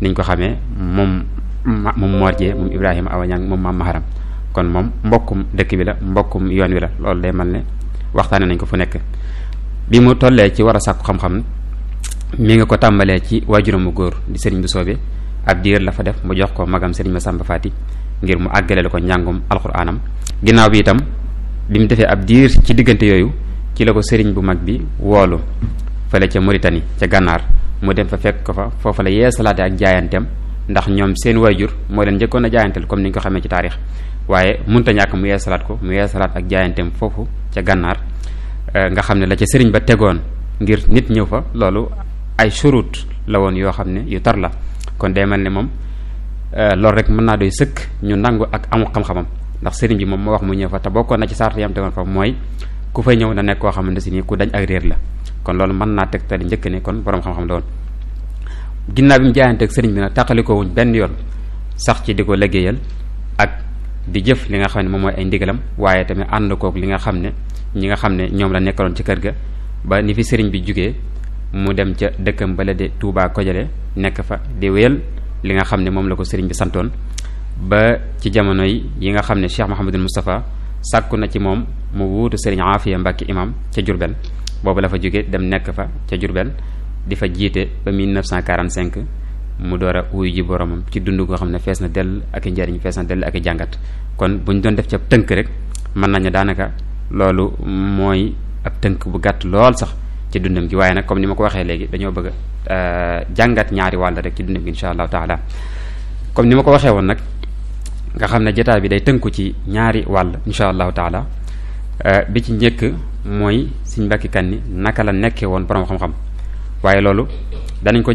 niñ ko xamee moom moom Mor Jee moom Ibrahima Awa Ñang moom maam Maharam kon moom mbokkum dëkk bi la mbokkum yoon wi la loolu day mel ne waxtaane nañ ko fu nekk bi mu tollee ci war a sàkku xam-xam mi nga ko tàmbalee ci waajuram mu góor di sëriñ bu soobee ab diir la fa def mu jox ko magam sëriñ Masamba Faati ngir mu àggaleel ko njàngum alxuraanam ginnaaw bi itam bi mu defee ab diir ci diggante yooyu ci la ko sëriñ bu mag bi woolu fële ca Mauritanie ca gànnaar mu dem fa fekk ko fa foofa la yeesalaate ak jaayanteem ndax ñoom seen waajur moo leen njëkkoon a jaayanteel comme ni ñu ko xamee ci taarix waaye munta ñàkk mu yeesalaat ko mu yeesalaat ak jaayanteem foofu ca gànnaar nga xam ne la ca sëriñ ba tegoon ngir nit ñëw fa loolu ay surut la woon yoo xam ne yu tar la kon day mel ne moom loolu rek mën naa doy sëkk ñu nangu ak amu xam-xamam ndax sëriñ bi moom moo wax mu ñëw fa te bokkoon na ci sart yam tegoon fa mooy ku fay ñëw na nekk koo xamante si nii ku dañ ak réer la kon loolu mën naa teg tali njëkk ne kon borom xam-xam la woon ginnaaw bi mu jaayante ak sëriñ bi nag tàqalikoo wuñ benn yoon sax ci di ko liggéeyal ak di jëf li nga xam ne moom mooy ay ndigalam waaye tamit ànd kook li nga xam ne ñi nga xam ne ñoom la nekkaloon ci kër ga ba ni fi sëriñ bi jugee mu dem ca dëkkam bala de Touba Kojale nekk fa di wéyal li nga xam ne moom la ko sëriñ bi santoon ba ci jamono yi yi nga xam ne Cheikh Mouhamadul Moustapha sàkku na ci moom mu wuutu sëriñ Aafiya Mbàkke imam ca Jurbel boobu la fa jóge dem nekk fa ca Jurbel di fa jiite ba 1945 mu door a wuyu ji boromam ci dund goo xam ne fees na dell ak i njariñ fees na dell ak i jàngat kon bu ñu doon def ci ab tënk rek mën nañu daanaka loolu mooy ab tënk bu gàtt lool sax ci dundam gi waaye nag comme ni ma ko waxee léegi dañoo bëgg a jàngat ñaari wàll rek ci dundam gi insha allahu taala comme ni ma ko waxee woon nag nga xam ne jotaay bi day tënku ci ñaari wàll insha allahu taala bi ci njëkk mooy Sëriñ Mbàkke Kanni naka la nekkee woon borom xam-xam waaye loolu danañ ko